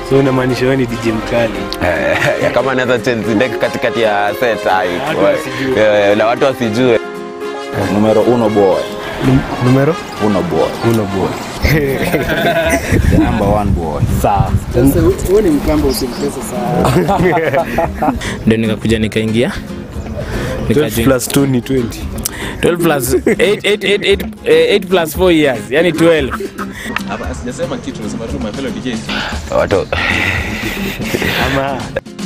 So unamaanisha wewe ni DJ mkali. Eh, kama anaweza change deck katikati ya set hai watu wasijue. Eh, na watu wasijue Numero uno boy. Numero Uno boy. uno boy. The number one boy. Sawa. Huo ni mkamba usimtese sana. ndio nikakuja nikaingia 12 Nikajoin- plus 2 ni 20. 12 plus 8 8 8 8 8 plus 4 years yani 12 Hapa sijasema kitu, nasema tu my fellow DJs. watu Ama